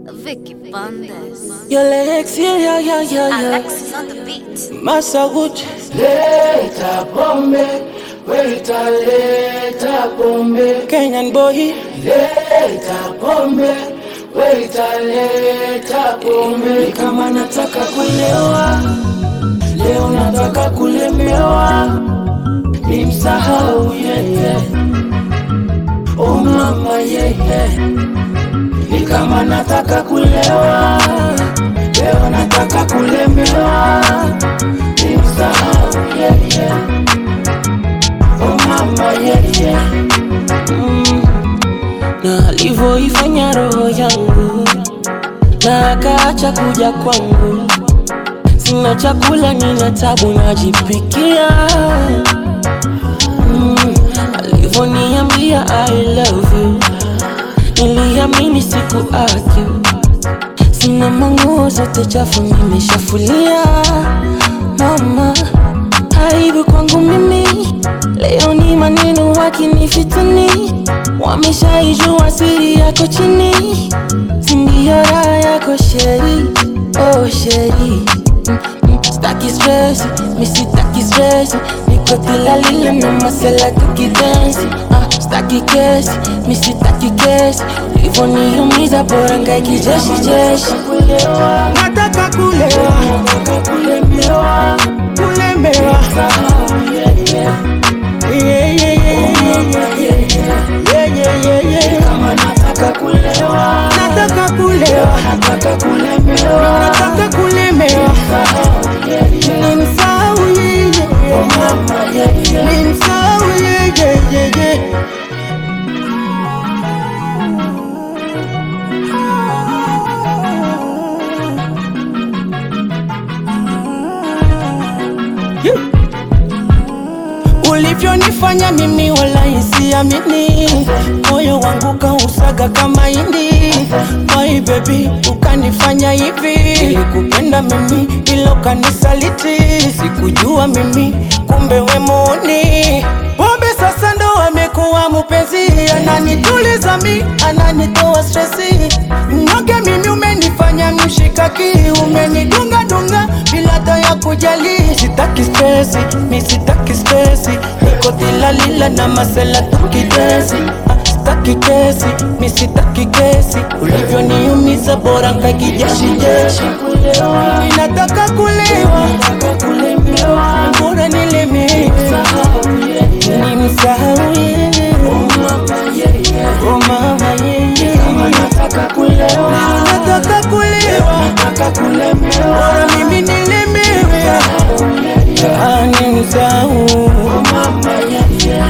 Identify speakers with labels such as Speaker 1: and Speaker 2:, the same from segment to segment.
Speaker 1: Vicky Bandes.
Speaker 2: Your legs, yeah, yeah, yeah, yeah, yeah.
Speaker 1: Alexis on the beat.
Speaker 2: Massa Gucci.
Speaker 3: Leta pombe, weta leta pombe,
Speaker 2: Kenyan boy.
Speaker 3: leta pombe, weta leta pombe. Ni kama nataka kulewa, leo nataka kulemewa, ni msahau yeye, oh mama yeye. Ni kama nataka kulewa, leo nataka kulemewa, ni msahau yeye, oh mama yeye.
Speaker 2: na alivyoifanya roho yangu na akaacha kuja kwangu. Sina chakula, nina tabu, najipikia mm. Alivyoniambia I love you, niliamini siku argue. Sina manguo zote chafu, nimeshafulia mama, aibu kwangu mimi. Leo ni maneno wakinifitini, wameshaijua siri yako chini, sindio raha yako sheri, oh sheri Mm, mm, Staki stress, mi sitaki stress Niko kila lile na masela tukidensi ah, Staki kesi, mi sitaki kesi Hivyo niumiza bora ngai kijeshi jeshi Nataka kulewa,
Speaker 3: Nataka kulemewa,
Speaker 2: kulemewa
Speaker 3: sahau yeye,
Speaker 2: Yeah, yeah, yeah, yeah, yeah. Yeah, yeah, yeah, yeah.
Speaker 3: kama nataka kulewa,
Speaker 2: Nataka kulewa,
Speaker 3: nataka kulemewa,
Speaker 2: nataka kulemewa
Speaker 3: sahau yeye,
Speaker 2: Nimsahau yeye,
Speaker 3: oh mama yeye.
Speaker 2: nimsahau yeye, yeah, yeah. ulivyonifanya mimi wala isiamini, moyo wangu kausaga kama hindi. My baby ukanifanya hivi, nilikupenda mimi ilo kanisaliti, sikujua mimi kumbe we muuni. Pombe sasa ndo amekuwa mpenzi, ananituliza mi, ananitoa stresi. Mnyonge mimi umenifanya mshikaki, umenidunga dunga bila hata ya kujali. Sitaki stresi, mi sitaki stresi, niko tilalila na masela tukidesi. Ah, Sitaki kesi, mi sitaki kesi, ulivyoniumiza bora nkakijeshi jeshi. Ninataka kulewa,
Speaker 3: Nataka kulemewa,
Speaker 2: bora nilemewe,
Speaker 3: sahau yeye,
Speaker 2: nimsahau yeye.
Speaker 3: oh mama yeye.
Speaker 2: Oh mama yeye,
Speaker 3: Kama nataka kulewa,
Speaker 2: nataka kulewa,
Speaker 3: nataka kulemewa,
Speaker 2: bora mimi nilemewe,
Speaker 3: sahau yeye,
Speaker 2: animsahau.
Speaker 3: oh mama yeye.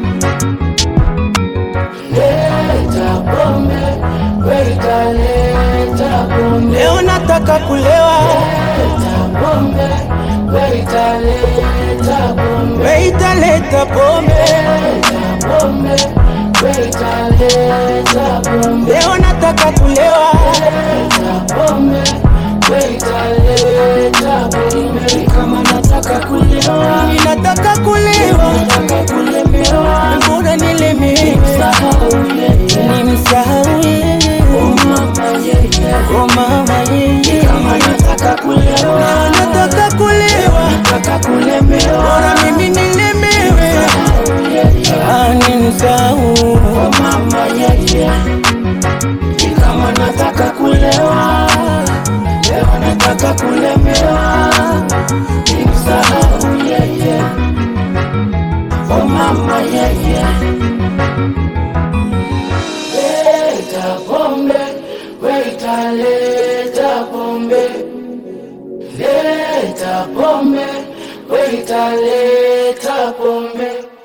Speaker 3: Leta pombe, weka leta pombe,
Speaker 2: Leo nataka kulewa,
Speaker 3: leta pombe, weka leta pombe,
Speaker 2: weita leta pombe.
Speaker 3: leta pombe, weka leta pombe.
Speaker 2: Leo nataka kulewa,
Speaker 3: Leta pombe, weka leta pombe. Kama nataka kulewa,
Speaker 2: nataka kulewa,
Speaker 3: nataka kulemewa,
Speaker 2: bora nilemewe,
Speaker 3: sahau yeye,
Speaker 2: nimsahau yeye.
Speaker 3: oh mama yeye.
Speaker 2: Oh mama yeye,
Speaker 3: Kama nataka kulewa,
Speaker 2: nataka kulewa,
Speaker 3: nataka kulemewa,
Speaker 2: bora mimi nilemewe,
Speaker 3: sahau yeye,
Speaker 2: animsahau.
Speaker 3: oh mama yeye. Kama nataka kulewa, leo nataka kulemewa, nimsahau yeye, oh mama yeye. Leta pombe, weta leta pombe, leta pombe, weta leta pombe.